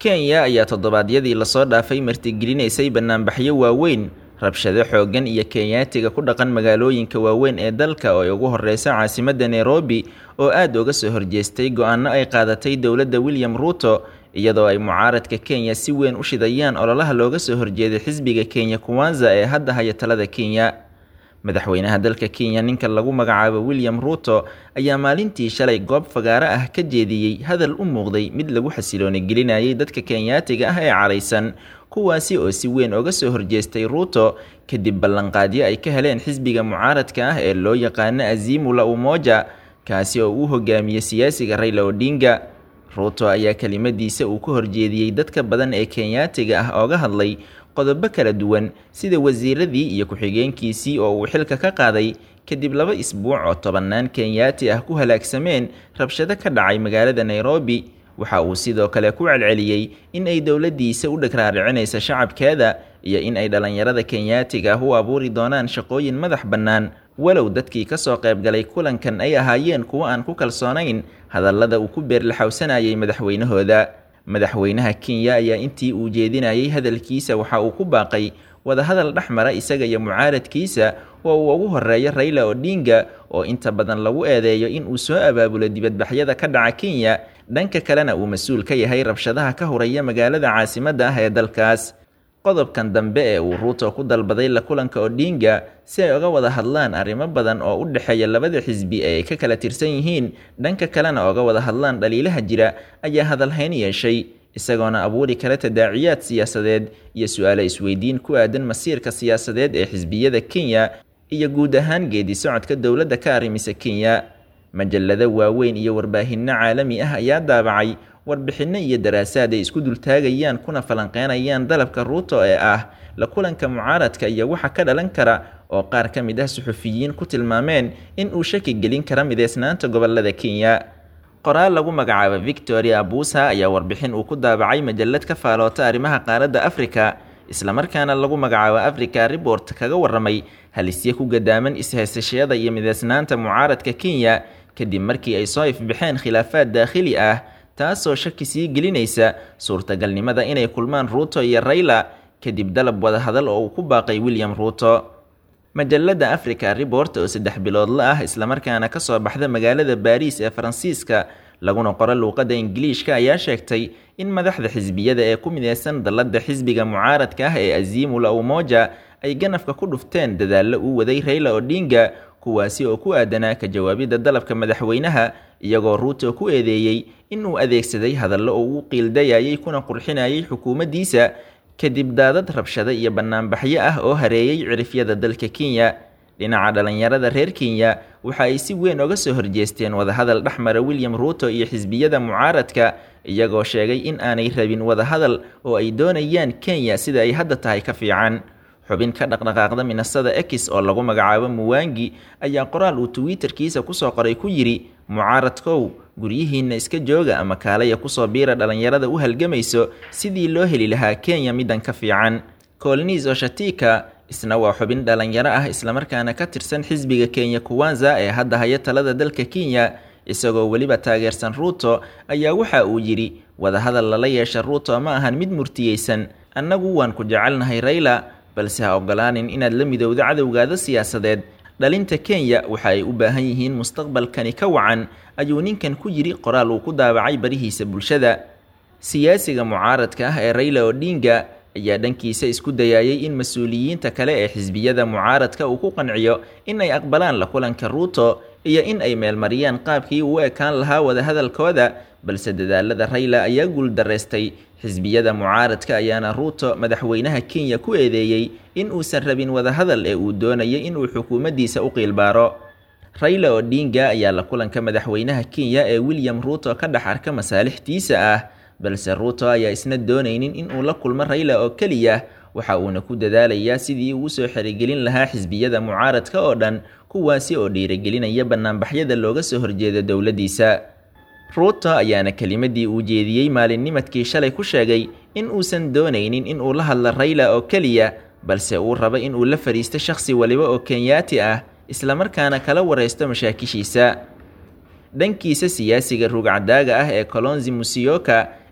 kenya ayaa toddobaadyadii lasoo dhaafay martigelinaysay banaanbaxyo waaweyn rabshado xooggan iyo kenyaatiga ku dhaqan magaalooyinka waaweyn ee dalka oo ay ugu horeysa caasimadda nairobi oo aada uga soo horjeestay go-aano ay qaadatay dowladda william ruuto iyadoo ay mucaaradka kenya si weyn u shidayaan ololaha looga soo horjeeday xisbiga kenya kuwanza ee hadda haya talada kenya madaxweynaha dalka kenya ninka lagu magacaabo william ruuto ayaa maalintii shalay goob fagaaro ah ka jeediyey hadal u muuqday mid lagu xasilooni gelinayay dadka kenyaatiga ah ee caraysan kuwaasi oo si weyn oga soo horjeestay ruuto kadib ballanqaadyo ay ka heleen xisbiga mucaaradka ah ee loo yaqaano azimula umoja kaasi oo uu hogaamiyey siyaasiga rayla odinga ruuto ayaa kelimadiisa uu ka horjeediyey dadka badan ee kenyaatiga ah ooga hadlay qodobo kala duwan sida wasiiradii iyo ku-xigeenkiisii oo uu xilka ka qaaday kadib laba isbuuc oo tobannaan kenyaati ah ku halaagsameen rabshado ka dhacay magaalada nairobi waxa uu sidoo kale ku celceliyey in ay dowladdiisa u dhagraaricinaysa shacabkeeda iyo in ay dhallinyarada kenyaatiga ah u abuuri doonaan shaqooyin madax bannaan walow dadkii ka soo qaybgalay kulankan ay ahaayeen kuwo aan ku kalsoonayn hadallada uu ku beerlaxawsanayay madaxweynahooda madaxweynaha kenya ayaa intii uu jeedinayay hadalkiisa waxa uu ku baaqay wadahadal dhex mara isaga iyo mucaaradkiisa oo uu ugu horeeyo rayla odinga oo inta badan lagu eedeeyo in uu soo abaabulo dibadbaxyada ka dhaca kenya dhanka kalena uu mas-uul ka yahay rabshadaha ka horaya magaalada caasimadda ah ee dalkaas qodobkan dambe ee uu ruuto ku dalbaday la kulanka odinga si ay uga wada hadlaan arrimo badan oo u dhexeeya labada xisbi ee ay ka kala tirsan yihiin dhanka kalena oga wada hadlaan dhaliilaha jira ayaa hadalhayn yeeshay isagoona abuuri kara tadaaciyaad siyaasadeed iyo su-aale isweydiin ku aadan masiirka siyaasadeed ee xisbiyada kenya iyo guud ahaan geedi socodka dowladda ka arrimisa kenya majalado waaweyn iyo warbaahinno caalami ah ayaa daabacay warbixinno iyo daraasaad ay isku dultaagayaan kuna falanqeynayaan dalabka ruuto ee ah la kulanka mucaaradka iyo waxa ka dhalan kara oo qaar ka mid ah suxufiyiin ku tilmaameen in uu shaki gelin kara mideysnaanta gobolada kenya qoraal lagu magacaabo victoria abusa ayaa warbixin uu ku daabacay majalad ka faaloota arrimaha qaaradda afrika islamarkaana lagu magacaabo africa report kaga waramay halisye ku gadaaman is-haysashada iyo mideysnaanta mucaaradka kenya kadib markii ay soo ifbaxeen khilaafaad daakhili ah taasoo shaki sii gelinaysa suurtagalnimada inay kulmaan ruuto iyo rayla kadib dalab wadahadal oo uu ku baaqay william ruuto majalada africa report oo saddex biloodla ah islamarkaana kasoo baxda magaalada baariis ee faransiiska laguna qoro luuqadda ingiliishka ayaa sheegtay in madaxda xisbiyada ee ku mideysan dallada xisbiga mucaaradka ah ee azimula umoja ay ganafka ku dhufteen dadaallo uu waday rayla odinga kuwaasi oo ku aadanaa ka jawaabidda dalabka madaxweynaha iyagoo ruuto ku eedeeyey inuu adeegsaday hadallo oo uu qiildayayay kuna qurxinayay xukuumaddiisa kadib daadad rabshado iyo banaanbaxyo ah oo hareeyey cirifyada dalka kenya dhinaca dhalinyarada reer kenya waxa ay si weyn oga soo horjeesteen wadahadal dhexmara william ruuto iyo xisbiyada mucaaradka iyagoo sheegay in aanay rabin wadahadal oo ay doonayaan kenya sida ay hadda tahay ka fiican xubin ka dhaqdhaqaaqda minasada ex oo lagu magacaabo muwangi ayaa qoraal uu twitterkiisa kusoo qoray ku yidhi mucaaradkow guryihiinna iska jooga ama kaalaya kusoo biira dhalinyarada u halgamayso sidii loo heli lahaa kenya middan ka fiican colnis oshatika isna waa xubin dhalinyaro ah islamarkaana ka tirsan xisbiga kenya kuwanza ee hadda haya talada dalka kenya isagoo weliba taageersan ruuto ayaa waxa uu yidhi wadahadal lala yeesha ruuto ma ahan mid murtiyeysan annagu waan ku jecelnahay rayla balse ha ogolaanin inaad la midowdo cadowgaada siyaasadeed dhalinta kenya waxa ay u baahan yihiin mustaqbalkani ka wacan ayuu ninkan ku yidhi qoraal uu ku daabacay barihiisa bulshada siyaasiga mucaaradka ah ee rayla odinga ayaa dhankiisa isku dayayay in mas-uuliyiinta kale ee xisbiyada mucaaradka uu ku qanciyo in ay aqbalaan la kulanka ruuto iyo in ay meelmariyaan qaabkii uu ekaan lahaa wadahadalkooda balse dadaalada rayla ayaa guuldareystay xisbiyada mucaaradka ayaana ruuto madaxweynaha kenya ku eedeeyey in uusan rabin wadahadal ee uu doonayay inuu xukuumaddiisa u qiilbaaro rayla odinga ayaa la kulanka madaxweynaha kenya ee william ruuto ka dhex arka masaalixdiisa ah balse ruuto ayaa isna doonaynin in uu la kulmo rayla oo keliya waxa uuna ku dadaalayaa sidii uu usoo xerigelin lahaa xisbiyada mucaaradka oo dhan kuwaasi oo dhiirigelinaya banaanbaxyada looga soo horjeeda dowladdiisa ruuto ayaana kelimadii uu jeediyey maalinnimadkii shalay ku sheegay in uusan doonaynin in uu la hadlo rayla oo keliya balse uu rabo in uu la fadhiisto shakhsi waliba oo kenyaati ah islamarkaana kala waraysto mashaakishiisa dhankiisa siyaasiga ruugcadaaga ah ee colonzi musiyoka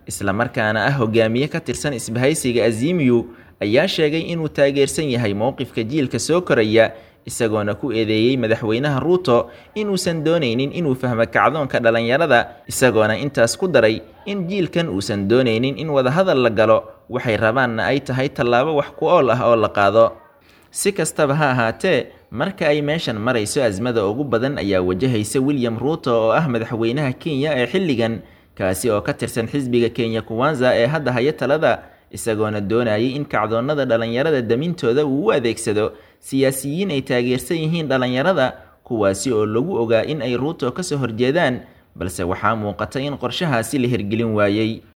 islamarkaana ah hogaamiye ka tirsan isbahaysiga azimiyu ayaa sheegay inuu taageersan yahay mowqifka jiilka soo koraya isagoona ku eedeeyey madaxweynaha ruuto inuusan doonaynin inuu fahmo kacdoonka dhallinyarada isagoona intaas ku daray in jiilkan uusan doonaynin in wadahadal la galo waxay rabaanna ay tahay tallaabo wax ku ool ah oo la qaado si kastaba ha ahaatee marka ay meeshan marayso asmada ugu badan ayaa wajahaysa william ruuto oo ah madaxweynaha kenya ee xilligan kaasi oo ka tirsan xisbiga kenya kuwanza ee hadda haya talada isagoona doonayay in kacdoonnada dhallinyarada damintooda uu u adeegsado siyaasiyiin ay taageersan yihiin dhallinyarada kuwaasi oo lagu ogaa in ay ruuto ka soo horjeedaan balse waxaa muuqata in qorshahaasi la hirgelin waayey